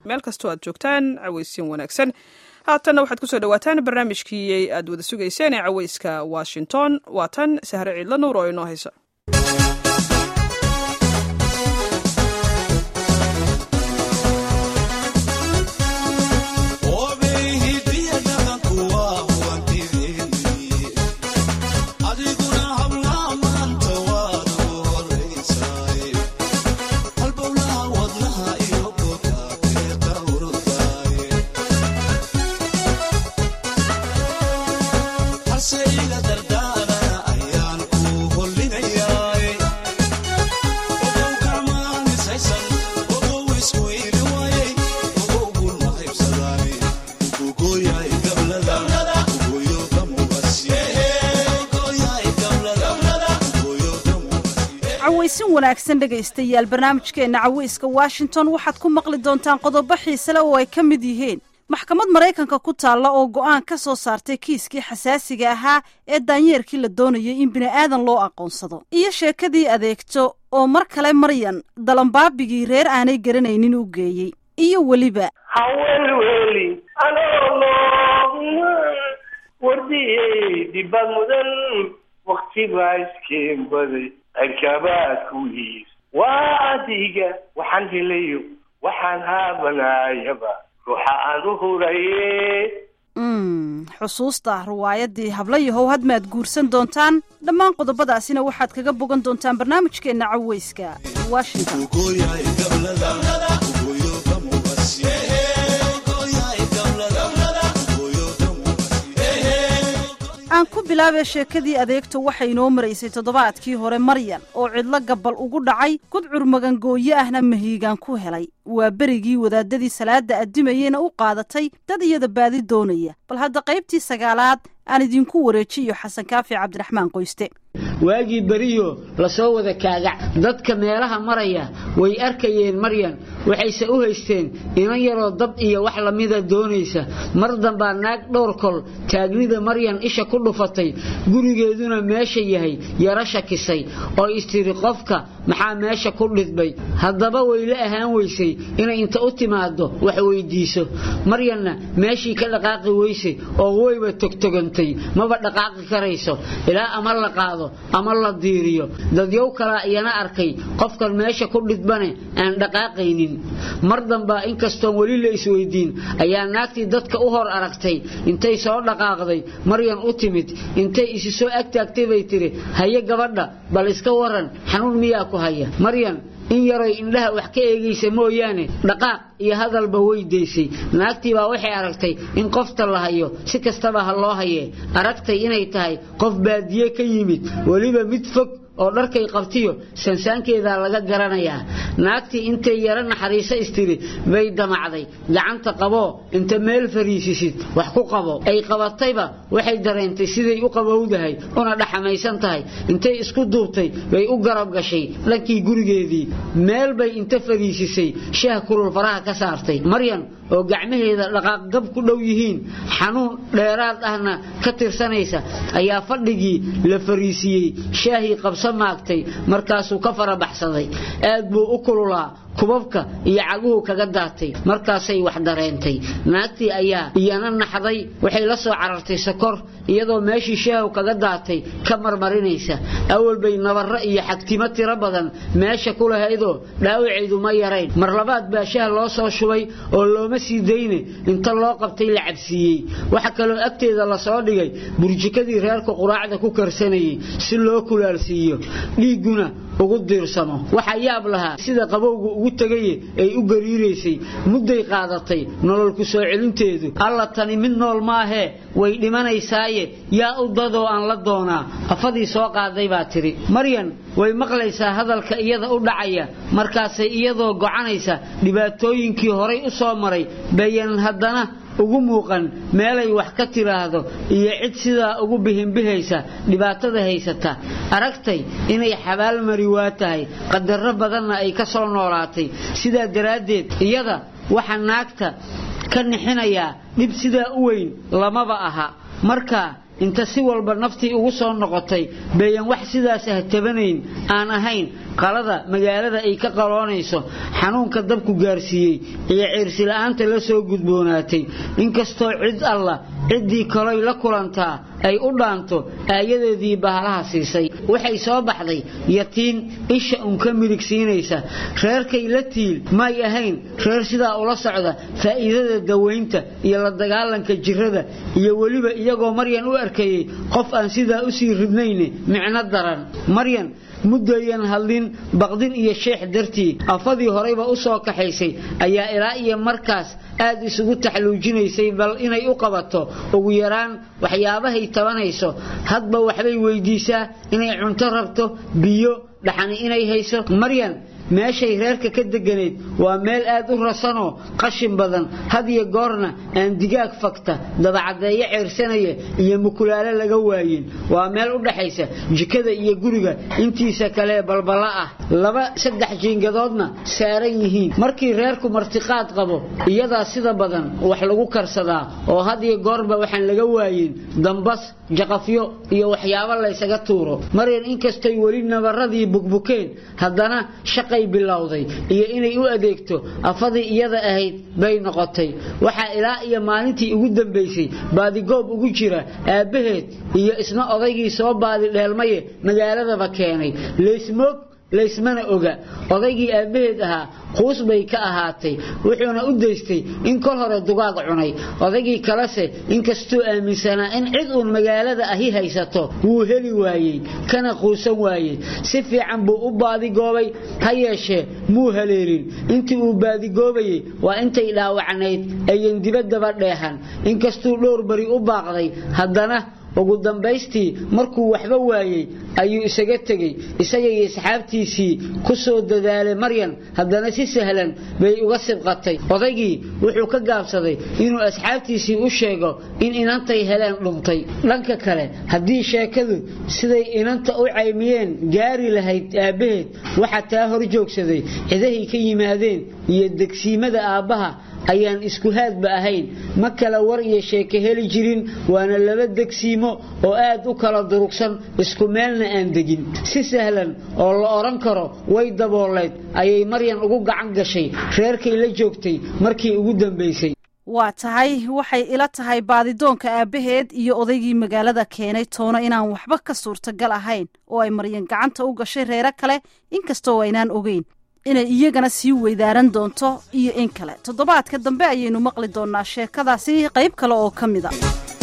meel kastoo aad joogtaan cawaysiin wanaagsan haatanna waxaad kusoo dhawaataan barnaamijkii aad wada sugayseen ee cawayska washington waa tan sahre ciidla nuur oo inoo haysa cawaysin wanaagsan dhegaystayaal barnaamijkeenna cawayska washington waxaad ku maqli doontaan qodobo xiisele oo ay ka mid yihiin maxkamad maraykanka ku taalla oo go'aan ka soo saartay kiiskii xasaasiga ahaa ee daanyeerkii la doonayay in bini'aadan loo aqoonsado iyo sheekadii adeegto oo mar kale maryan dalambaabigii reer aanay garanaynin u geeyey iyo weliba hawelweli anoolo wardiyey dhibad mudan wakti baa iskeen baday cirkabaadkuwiis waa adiga waxaan helayo waxaan haabanayaba ruuxa aan u huraye xusuusta riwaayadii hablayahow hadmaad guursan doontaan dhammaan qodobadaasina waxaad kaga bogan doontaan barnaamijkeenna caweyska washington aan ku bilaabee sheekadii adeegto waxay inoo maraysay toddobaadkii hore maryan oo cidlo gabbal ugu dhacay gudcur magangooyo ahna mahiigaan ku helay waa berigii wadaadadii salaada addimayeyna u qaadatay dad iyada baadi doonaya bal hadda qaybtii sagaalaad aan idinku wareejiyo xasan kaafi cabdiraxmaan qoyste waagii beriyo lasoo wada kaagac dadka meelaha maraya way arkayeen maryan waxayse u haysteen inan yaroo dab iyo wax lamida doonaysa mar dambaa naag dhowr kol taagnida maryan isha ku dhufatay gurigeeduna meesha yahay yaro shakisay oo istiri qofka maxaa meesha ku dhidbay haddaba wayla ahaan weysay inay inta u timaado wax weydiiso maryanna meeshii ka dhaqaaqi weyse oo wayba togtogantay maba dhaqaaqi karayso ilaa ama la qaado ama la diiriyo dadyow kalaa iyana arkay qofkan meesha ku dhidbane aan dhaqaaqaynin mar dambaa inkastoon weli la isweydiin ayaa naagtii dadka u hor aragtay intay soo dhaqaaqday maryan u timid intay isi soo agtaagtay bay tiri haye gabadha bal iska waran xanuun miyaa ku haya maryan in yaroy indhaha wax ka eegaysa mooyaane dhaqaaq iyo hadalba weydaysay naagtii baa waxay aragtay in qofta la hayo si kastaba ha loo hayee aragtay inay tahay qof baadiye ka yimid weliba mid fog oo dharkay qabtiyo sansaankeedaa laga garanayaa naagtii intay yaro naxariiso istiri bay damacday gacanta qaboo inta meel fariisisid wax ku qabo ay qabatayba waxay dareentay siday u qabowdahay una dhaxamaysan tahay intay isku duubtay bay u garab gashay dhankii gurigeedii meel bay inta fariisisay shaah kulul faraha ka saartay maryan oo gacmaheeda dhaqaaqgab ku dhow yihiin xanuun dheeraad ahna ka tirsanaysa ayaa fadhigii la fariisiyey shaahii qabsa maagtay markaasuu ka farabaxsaday aad buu u kululaa kubabka iyo caguhu kaga daatay markaasay wax dareentay naagtii ayaa iyana naxday waxay la soo carartay sokor iyadoo meeshii shaahu kaga daatay ka marmarinaysa awal bay nabarro iyo xagtimo tiro badan meesha ku lahaydoo dhaawaceedu ma yarayn mar labaad baa shaah loo soo shubay oo looma sii dayne inta loo qabtay la cabsiiyey waxa kaloo agteeda lasoo dhigay burjikadii reerka quraacda ku karsanayay si loo kulaalsiiyo dhiigguna ugu diirsamo waxaa yaab lahaa sida qabowga ugu tegaye ay u gariiraysay mudday qaadatay nolol ku soo celinteedu alla tani mid nool maahee way dhimanaysaaye yaa u dadoo aan la doonaa afadii soo qaaday baa tidhi maryan way maqlaysaa hadalka iyada u dhacaya markaasay iyadoo gocanaysa dhibaatooyinkii horay u soo maray bayan haddana ugu muuqan meelay wax ka tiraahdo iyo cid sidaa ugu bihinbihaysa dhibaatada haysata aragtay inay xabaal mari waa tahay qadarro badanna ay ka soo noolaatay sidaa daraaddeed iyada waxa naagta ka nixinayaa dhib sidaa u weyn lamaba aha marka inta si walba naftii ugu soo noqotay bayan wax sidaas ah tabanayn aan ahayn qalada magaalada ay ka qaloonayso xanuunka dabku gaarsiiyey iyo ciirsila'aanta la soo gudboonaatay inkastoo cid alla ciddii kaloy la kulantaa ay u dhaanto aayadeedii bahalaha siisay waxay soo baxday yatiin isha un ka midig siinaysa reerkay la tiil may ahayn reer sidaa ula socda faa'iidada dawaynta iyo la dagaalanka jirrada iyo weliba iyagoo maryan u arkayey qof aan sidaa u sii ridnayne micno daran maryan muddayan hadlin baqdin iyo sheex dartii afadii horeyba u soo kaxaysay ayaa ilaa iyo markaas aad isugu taxluujinaysay bal inay u qabato ugu yaraan waxyaabahay tabanayso hadba waxbay weydiisaa inay cunto rabto biyo dhaxani inay hayso maryan meeshay reerka ka deganeed waa meel aad u rasanoo qashin badan had iyo goorna aan digaag fagta dabacaddeeyo ceersanaya iyo mukulaale laga waayin waa meel u dhaxaysa jikada iyo guriga intiisa kalee balballa ah laba saddex jiingadoodna saaran yihiin markii reerku martiqaad qabo iyadaa sida badan wax lagu karsadaa oo had iyo goorba waxaan laga waayin dambas jaqafyo iyo waxyaabo laysaga tuuro maryan inkastoy weli nabaradii bugbukeen haddana shaqay bilowday iyo inay u adeegto afadii iyada ahayd bay noqotay waxaa ilaa iyo maalintii ugu dambaysay baadigoob ugu jira aabbaheed iyo isna odaygii soo baadi dheelmaye magaaladaba keenay leysmoog laysmana oga odaygii aabbaheed ahaa quus bay ka ahaatay wuxuuna u daystay in kol hore dugaag cunay odaygii kalese inkastuu aaminsanaa in cid uun magaalada ahi haysato wuu heli waayey kana quusan waayey si fiican buu u baadigoobay ha yeeshee muu haleelin intii uu baadigoobayey waa intay dhaawacnayd ayan dibaddaba dheehan inkastuu dhowr bari u baaqday haddana ugu dambaystii markuu waxba waayey ayuu isaga tegey isaga iyo asxaabtiisii ku soo dadaalay maryan haddana si sahlan bay uga sibqatay odaygii wuxuu ka gaabsaday inuu asxaabtiisii u sheego in inantay heleen dhuntay dhanka kale haddii sheekadu siday inanta u caymiyeen gaari lahayd aabbaheed waxaa taa hor joogsaday cidahay ka yimaadeen iyo degsiimada aabbaha ayaan isku haadba ahayn ma kala war iyo sheeke heli jirin waana laba degsiimo oo aad u kala durugsan isku meelna aan degin si sahlan oo la odhan karo way dabooleed ayay maryan ugu gacan gashay reerkay la joogtay markii ugu dambaysay waa tahay waxay ila tahay baadidoonka aabbaheed iyo odaygii magaalada keenay toona inaan waxba ka suurtagal ahayn oo ay maryan gacanta u gashay reero kale inkastoo aynaan ogeyn inay iyagana sii weydaaran doonto iyo in kale toddobaadka dambe ayaynu maqli doonaa sheekadaasi qayb kale oo ka mid a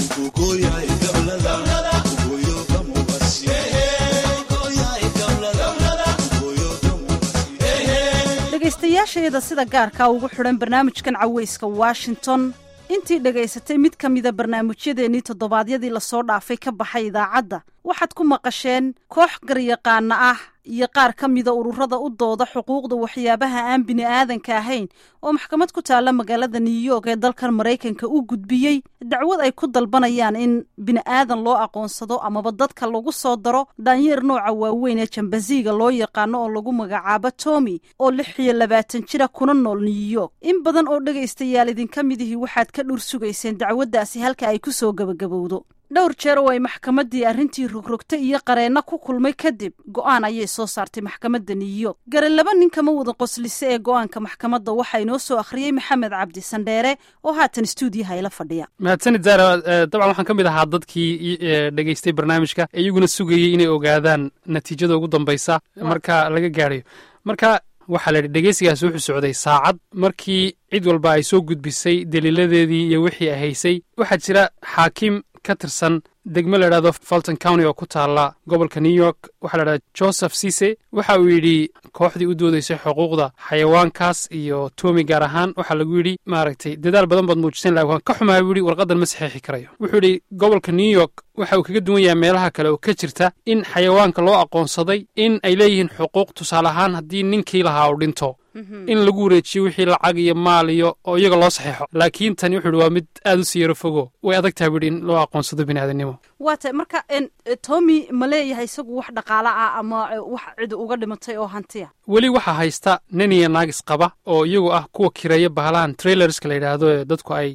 dhegaystayaashayada sida gaarkaa ugu xidhan barnaamijkan caweyska washington intii dhegaysatay mid ka mida barnaamijyadeennii toddobaadyadii lasoo dhaafay ka baxay idaacadda waxaad ku maqasheen koox garyaqaana ah iyo qaar ka mida ururada u dooda xuquuqda waxyaabaha aan bini aadanka ahayn oo maxkamad ku taalla magaalada new york ee dalkan maraykanka u gudbiyey dacwad ay ku dalbanayaan in bini aadan loo aqoonsado amaba dadka lagu soo daro daanyeer nooca waaweyn ee jambaziga loo yaqaano oo lagu magacaabo tomi oo lix iyo labaatan jira kuna nool new york in badan oo dhegaystayaal idinka midihii waxaad ka dhur sugayseen dacwaddaasi halka ay ku soo gebagabowdo dhowr jeer oo ay maxkamaddii arrintii rogrogtay iyo qareenno ku kulmay kadib go'aan ayay soo saartay maxkamadda new york gare laba nin kama wada qoslise ee go'aanka maxkamadda waxaa inoo soo akhriyey maxamed cabdi sandheere oo haatan stuudiyaha ila fadhiya mahadsanid zara dabcan waxaan ka mid ahaa dadkii dhegaystay barnaamijka iyaguna sugayey inay ogaadaan natiijada ugu dambaysa marka laga gaadhayo marka waxaa la yidhi dhegeysigaas wuxuu socday saacad markii cid walba ay soo gudbisay daliiladeedii iyo wixii ay haysay waxaa jira xaakim ka tirsan degmo la idhahdo fulton county oo ku taalla gobolka new york waxaa la idhahda joseph cise waxa uu yidhi kooxdii u doodaysay xuquuqda xayawaankaas iyo toomi gaar ahaan waxaa lagu yidhi maaragtay dadaal badan baad muujiseen lakin waan ka xumaa buu yidhi warqaddan ma saxeexi karayo wuxuu yidhi gobolka new york waxa uu kaga duwan yahay meelaha kale oo ka jirta in xayawaanka loo aqoonsaday in ay leeyihiin xuquuq tusaale ahaan haddii ninkii lahaa uu dhinto in lagu wareejiyo wixii lacag iyo maal iyo oo iyaga loo saxeexo laakiin tani wuxuu yidhi waa mid aad u sii yaro fogo way adag tahay buu yidhi in loo aqoonsado bini aadamnimo waa tay marka tomi ma leeyahay isagu wax dhaqaala ah ama wax cid uga dhimatay oo hantiya weli waxaa haysta nin iyo naagis qaba oo iyagu ah kuwa kireeya bahalahan trailerska la yidhaahdo ee dadku ay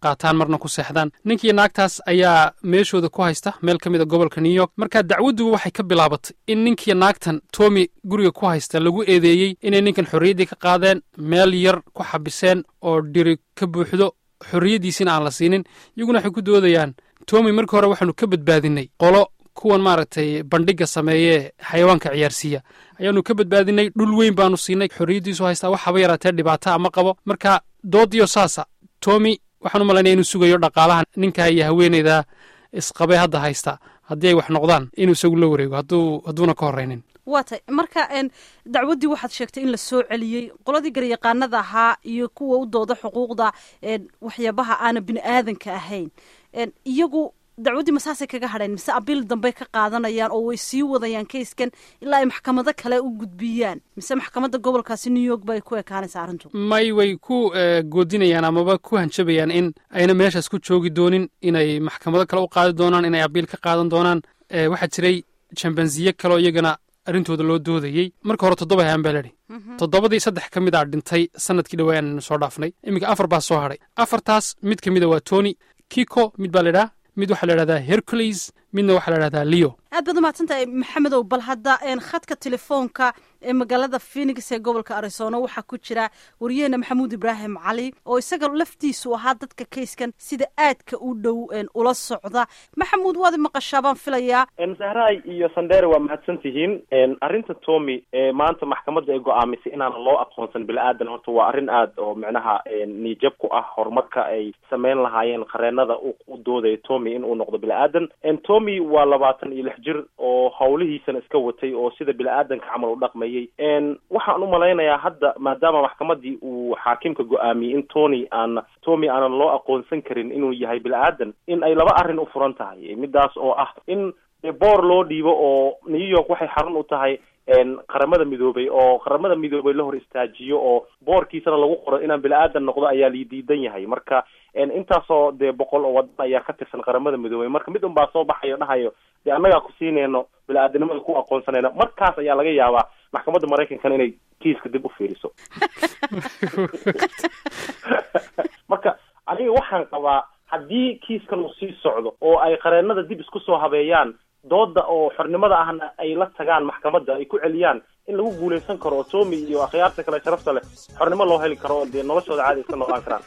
qaataan marna ku seexdaan ninkii naagtaas ayaa meeshooda ku haysta meel ka mid a gobolka new york marka dacwaddu waxay ka bilaabatay in ninkii naagtan tomi guriga ku haysta lagu eedeeyey inay ninkan xorriyaddii ka qaadeen meel yar ku xabiseen oo dhiri ka buuxdo xorriyaddiisina aan la siinin iyaguna waxay ku doodayaan tomi markii hore waxaanu ka badbaadinay qolo kuwan maaragtay bandhigga sameeyee xayawaanka ciyaarsiiya ayaanu ka badbaadinay dhul weyn baanu siinay xorriyaddiisu haystaa wax haba yaraatee dhibaata ama qabo marka doodiyo saasa tomi waxaan u malaynaya inuu sugayo dhaqaalaha ninkaa iyo haweeneyda isqabee hadda haysta haddii ay wax noqdaan inuu isagu la wareego hadduu hadduuna ka horraynin waa tay marka dacwaddii waxaad sheegtay in la soo celiyey qoladii garyaqaanada ahaa iyo kuwa u dooda xuquuqda waxyaabaha aana bini aadanka ahayn iyagu dacwaddii masaasay kaga hadheen mise abiil dambey ka qaadanayaan oo way sii wadayaan kayskan ilaa ay maxkamado kale u gudbiyaan mise maxkamadda gobolkaasi new york bay ku ekaanaysa arrintu may way ku goodinayaan amaba ku hanjabayaan in ayna meeshaas ku joogi doonin inay maxkamado kale u qaadi doonaan inay abiil ka qaadan doonaan waxaa jiray jambansiye kaleo iyagana arrintooda loo doodayey marka hore toddoba hayaan baa ledhi toddobadii saddex ka mid a dhintay sanadkii dhawaa aannu soo dhaafnay iminka afar baa soo hadhay afartaas mid ka mida waa tony kiko mid baa ladhaha mid waxaa la idhahdaa hercules midna waxaa la idhahdaa leo aad baad umahadsantahay maxamedow bal hadda khadka telefoonka ee magaalada phenix ee gobolka arizona waxaa ku jira wariyaheena maxamuud ibraahim cali oo isaga laftiisu ahaa dadka kayskan sida aadka u dhow ula socda maxamuud waad maqashaa baan filayaa sahraay iyo sandere waa mahadsan tihiin arrinta tomi maanta maxkamadda ay go-aamisay inaanan loo aqoonsan bili-aadan horta waa arrin aad oo micnaha niijab ku ah horumarka ay sameyn lahaayeen qareenada u doodaya tomi in uu noqdo bili-aadan tomi waa labaatan iyo lix jir oo hawlihiisana iska watay oo sida bili-aadanka camal u dhaqmay waxaan u malaynayaa hadda maadaama maxkamadii uu xaakimka go-aamiyey in tony aan tomi aanan loo aqoonsan karin inuu yahay bili-aadan in ay laba arrin u furan tahay midaas oo ah in boor loo dhiibo oo new york waxay xarun u tahay qaramada midoobay oo qaramada midoobay la hor istaajiyo oo boorkiisana lagu qoro inaan bili-aadan noqdo ayaa lii diidan yahay marka intaasoo dee boqol oo wadan ayaa ka tirsan qaramada midoobay marka mid un baa soo baxayo dhahayo dee annagaa ku siinayno bili-aadanimada ku aqoonsanayno markaas ayaa laga yaabaa maxkamadda maraykankana inay kiiska dib u fiiriso marka aniga waxaan qabaa haddii kiiskan uu sii socdo oo ay qareenada dib isku soo habeeyaan dooda oo xornimada ahna ay la tagaan maxkamadda ay ku celiyaan in lagu guulaysan karo oo tomi iyo akhyaarta kale sharafta leh xornimo loo heli karo oo dee noloshooda caadi iska noolaan karaan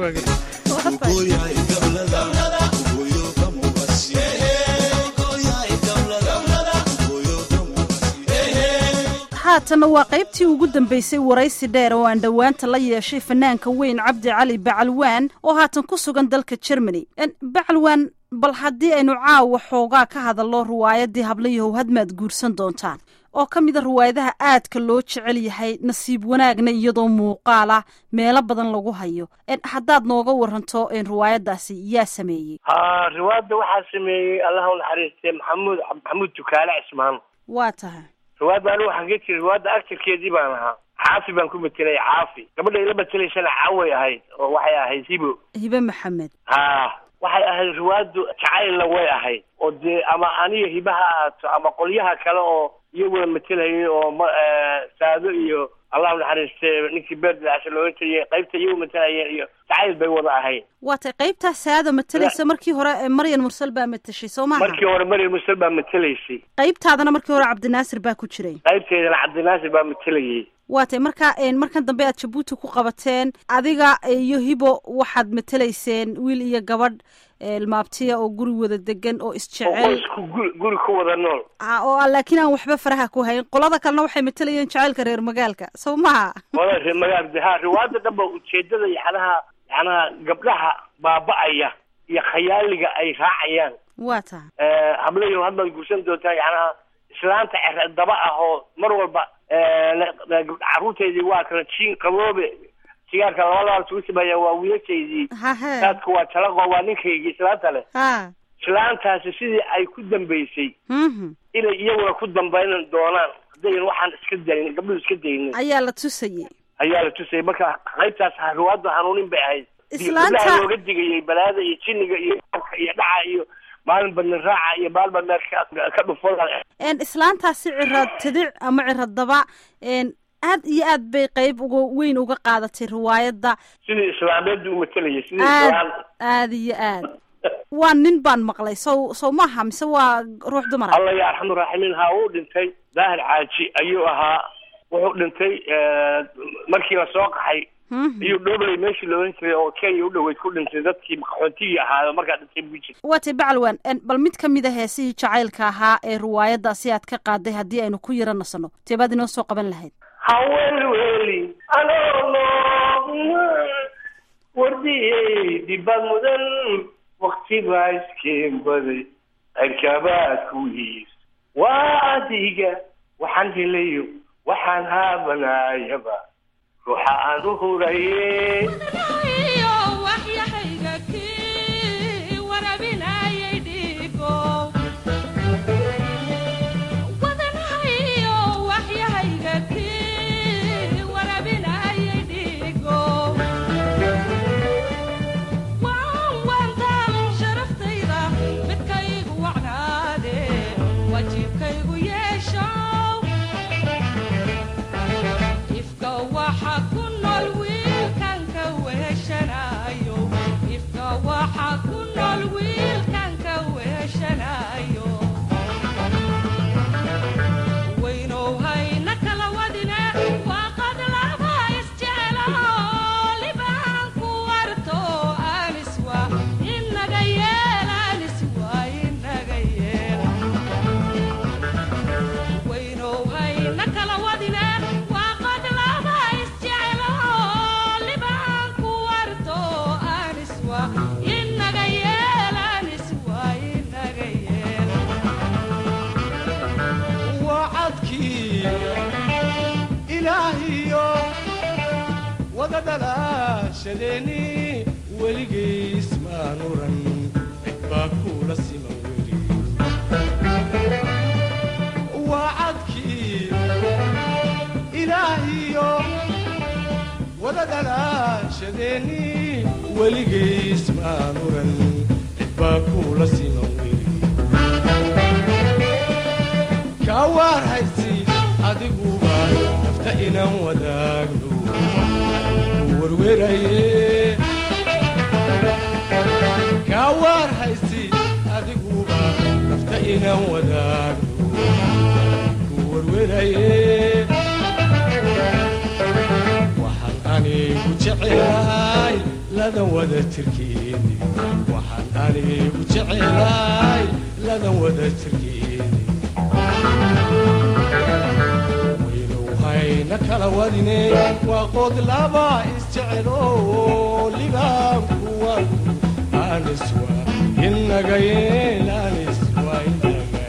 haatanna waa qaybtii ugu dambaysay waraysi dheer oo aan dhowaanta la yeeshay fanaanka weyn cabdi cali bacalwaan oo haatan ku sugan dalka germany bacalwaan bal haddii aynu caawa xoogaa ka hadallo riwaayadii hablayahow hadmaad guursan doontaan oo ka mida riwaayadaha aadka loo jecel yahay nasiib wanaagna iyadoo muuqaala meelo badan lagu hayo haddaad nooga waranto riwaayadaasi yaa sameeyey ha riwaayadda waxaa sameeyey allah u naxariistay maxamuud maxamuud tukaale cismaan waa tahay riwaayadda anigu waxaan ka jiri riwaayadda actarkeedii baan ahaa caafi baan ku metelay caafi gabadha ila metelaysana caaway ahayd oo waxay ahayd hibo hibe maxamed ha waxay ahayd riwaayaddu jacaylna way ahayd oo dee ama aniga hibe ha ahaato ama qolyaha kale oo iyaguna metelayay oo ma saado iyo allah naxariiste ninkii beerdilacasha looga teliyay qaybta iyagu matelayeen iyo jacayl bay wada ahayd waa tay qaybtaa saada matelaysa markii hore maryan mursal baa matashay soo maha markii hore maryan mursal baa matelaysay qaybtaadana markii hore cabdinaasir baa ku jiray qaybteedana cabdinaasir baa matelayay waa tay marka markan dambe aad jabuuti ku qabateen adiga iyo hibo waxaad matelayseen wiil iyo gabadh ilmaabtiya oo guri wada degan oo isjecel isku guri guri ku wada nool oo laakiin aan waxba faraha ku hayn qolada kalena waxay matalayeen jacaylka reer magaalka soo maha wada reer magaal ha riwaayada dhanba ujeedada yacnaha yacnaha gabdhaha baaba-aya iyo khayaaliga ay raacayaan waa taha hablayo hadbaad guursan doontaa yacnaha islaanta cere daba ah oo mar walba carruurteedii waa kala jiin qaboobe sigaarka laba labaad sugu sameeya waa wiilashaydii hahe saadka waa talaqo waa ninkaygii islaanta leh ha islaantaasi sidii ay ku dambaysay mhm inay iyaguna ku dambayn doonaan haddayn waxaan iska dayn gabdhuhu iska daynin ayaa la tusayey ayaa la tusayay marka qaybtaas riwaayadda hanuunin bay ahayd Islaanta- gabdhaha looga digayay balaada iyo jinniga iyo abka iyo dhaca iyo maalin badnin raaca iyo maalin badneer ka dhufo n islaantaasi cirad tadic ama cirad daba n aad iyo aad bay qeyb uga weyn uga qaadatay riwaayadda sidii islaameedda u matalayay sidii aad islaam aad iyo aad waa nin baan maqlay sow sow maaha mise waa ruux dumara allah ya arxamu raaximiin ha uu dhintay daahir caaji ayuu ahaa wuxuu dhintay markii la soo qaxay iyuu dhobley meeshii la ohan jiray oo kenya u dhoweyd ku dhintay dadkii qaxoontigii ahaayo markaa dhintay buu jira waa tay bacalwan en, bal mid ka mid a heesihii jacaylka ahaa ee riwaayaddaasi aad ka qaaday haddii aynu ku yaro nasanno teebaad inoo soo qaban lahayd hawelweli anoono wardiyey dibad mudan wakti baa iskeen baday cirkabaad ku yiis waa adiga waxaan helayo waxaan haabanayaba ruuxa aan u huraye wadadalaashadeeni weligays maan uran cid baa kuula siman weli waa cadkii ilaahiyo wadadalaashadeeni weligays maan uran cid baa kuula siman weli kaa waar haysi adiguba nafta inaan wadaagno kaa waar haysi adiguba nafta inaan wadaagno ku warweraye waxaan anigu jecelahay ladan wada tirkeeni waxaan anigu jecelahay ladan wada tirkeeni waynuhayna kala wadine waa qood laba isjecelo libaanku wanku aniswa inaga yeel aniswa inaga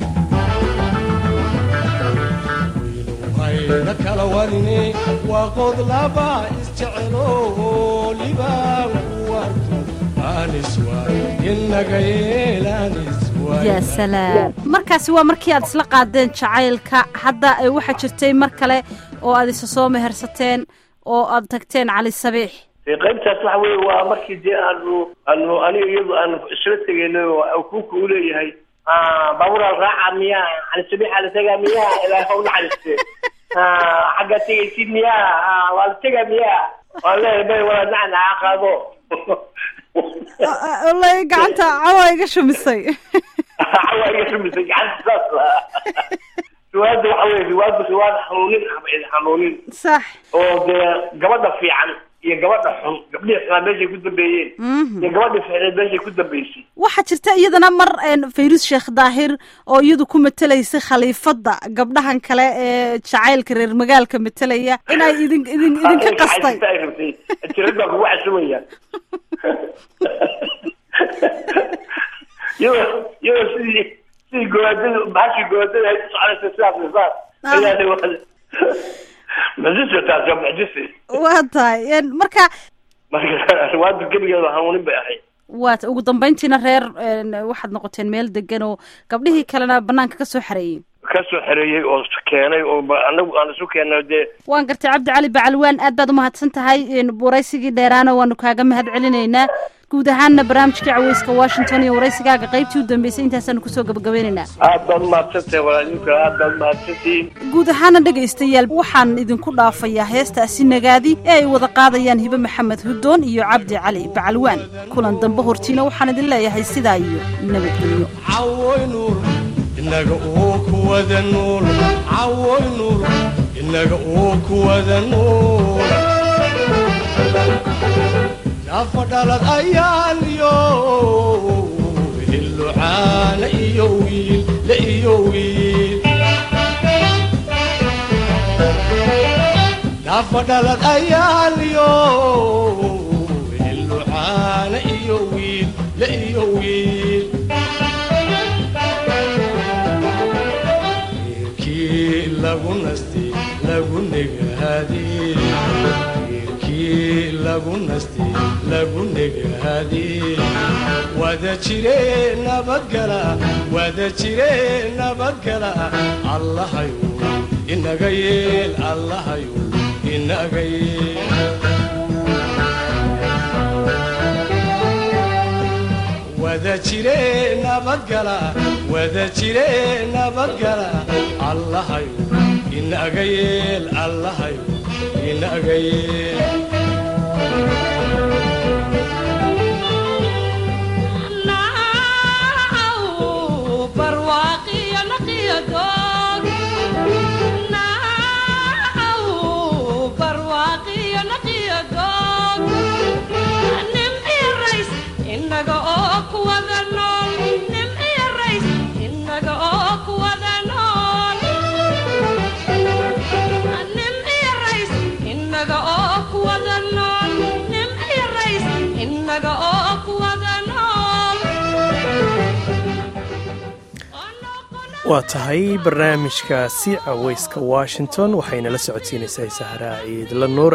waynuhayna kala wadine waa qood laba isjecelo libaanku wanku aniswa inaga yeel aniswa yaa salaam markaasi waa markii aad isla qaadeen jacaylka hadda ay waxaa jirtay mar kale oo aad isa soo mehersateen oo aad tagteen cali sabiix dee qaybtaas waxa weye waa markii dee aanu aanu aniga iyadu aanu isla tegayno oo kuuka u leeyahay baabuuraal raaca miyaa cali sabiixa la tegaa miyaa ilaaha u naxariiste xaggaa tegaysid miyaa waa la tegaa miyaa waan leeyahay bay walaa nacan aa qaado wallahi gacanta cawa iga shumisay cawa iga shumisay gacanta saas riwaayadda waxa weye riwaayaddu riwaayad xanuunin xanuunin sax oo dee gabadha fiican iyo gabadha xun gabdhihii xunaa meeshay ku dambeeyeen iyo gabadhii ficneed meeshay ku dambeysay waxaa jirta iyadana mar fayrus sheekh daahir oo iyadu ku matelaysay khaliifadda gabdhahan kale ee jacaylka reer magaalka matelaya inay idin idin idinka qastay ay rabtay tirad baa kugu casumaya iyadoo iyadoo sidii sidii gowaadada bahashii gowaadada ay ku soconaysa sidaas sidaas ayaa mucjise taas waa mucjise waa tahay marka marka riwaayadda gebigeeda hanuunin bay ahayd waat ugu dambayntiina reer waxaad noqoteen meel degan oo gabdhihii kalena banaanka ka soo xareeyey ka soo xereeyey oo keenay oo anagu aan isu keennay dee waan gartay cabdi cali bacalwaan aad baad umahadsan tahay waraysigii dheeraana waanu kaaga mahad celinaynaa guud ahaanna barnaamijkii caweyska washington iyo waraysigaaga qaybtii u dambeysay intaasaanu kusoo gabagabaynaynaa aad baad umahadsantahay walaalinku aad baad umahadsantihiin guud ahaana dhegaystayaal waxaan idinku dhaafayaa heestaasi nagaadi ee ay wada qaadayaan hibe maxamed hudoon iyo cabdi cali bacalwaan kulan dambe hortiina waxaan idin leeyahay sidaa iyo nabadgelyo cawoy nuur inaga oo kuwada nuul cawoy nuur inaga oo kuwada nuul nafa dhalad ayaan iyo hillucaana iyo wiil la iyo wiil nafa dhalad ayaan iyo hillucaana iyo wiil la iyo wiil wiilkii lagu nastay lagu negaadiyey wiilkii lagu nastay lagu negaadiyey wada jire nabadgala wada jire nabadgala allahayu inaga yeel allahayu inaga yeel wada jire nabadgala wada jire nabadgala allahayu inaga yeel allahayu inaga yeel waa tahay barnaamijkaasi caweyska washington waxayna la socodsiinaysaa sahraa ciidla nuur